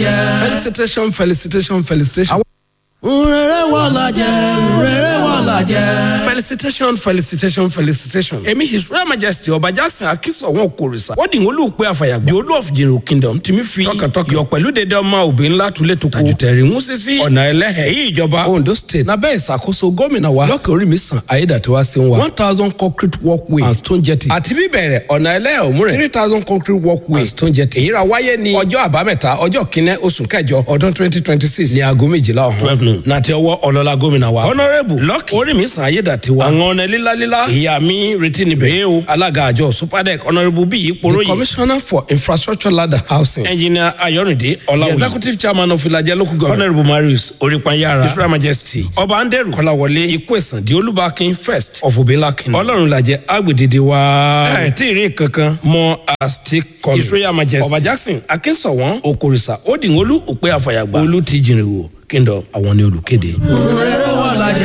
jẹ́. felicitation felicitation felicitation. rere wọ́n la jẹ́ rere wọ́n la jẹ́. felicitation felicitation felicitation. èmi his royal majesty ọba jackson akínsọ̀wọ́n kòrìṣà ó dìgbò olùpẹ̀ àfàyàgbà the olú of jìnnì kingdom tìmí fi tọkàntọkàn yọ pẹ̀lú dédé ọmọ òbí ńlá tulẹ̀ tó kù tajùtẹ̀rì ń sísí ọ̀nà ẹlẹ́hẹ̀ èyí ìjọba ondo state lábẹ́ ìṣàkóso gómìnà wa lọ́kẹ́ orí mi sàn ayédàtiwá sí wa one thousand concrete walkway and stone jetty àti bíbẹ̀rẹ̀ ọ̀nà ẹlẹ́hẹ̀ òmùrẹ̀ three thousand concrete walkway and stone jetty èyí ra wáyé ní ọjọ́ àbámẹ́ta ọjọ́ kínní oṣù kẹjọ ọdún twenty twenty six ní aago méjìlá ọ̀hún twelve noon nàti ọwọ́ ọlọ́lá gómìnà wa honourable lọ́kì orí mi sàn ayédàtiwá àwọn ọ̀nà lílalíla ìyá mi retí níbẹ̀ yé o alága àjọ superdec honourable bíyì poroyi the commissioner for infrastructure ladder housing engineer ayorinde ọláwìyí the executive chairman of ilajẹ local government honourable marius orípanyára his royal majesty ọba anderu kọláwọlé ikú ẹ̀sán di olúbakin first of obelakin ọlọ́run lajẹ agbèdéde wa ẹ̀ tí ì rí kankan mọ́ asti kọlu his royal majesty ọba jackson akínsọ̀wọ́n okorisa odìwọ́lú òpè àfàyàgbà olú ti jìnrìn wò kíndọ̀ àwọn ni olùkéde. rere wọ́n la jẹ́.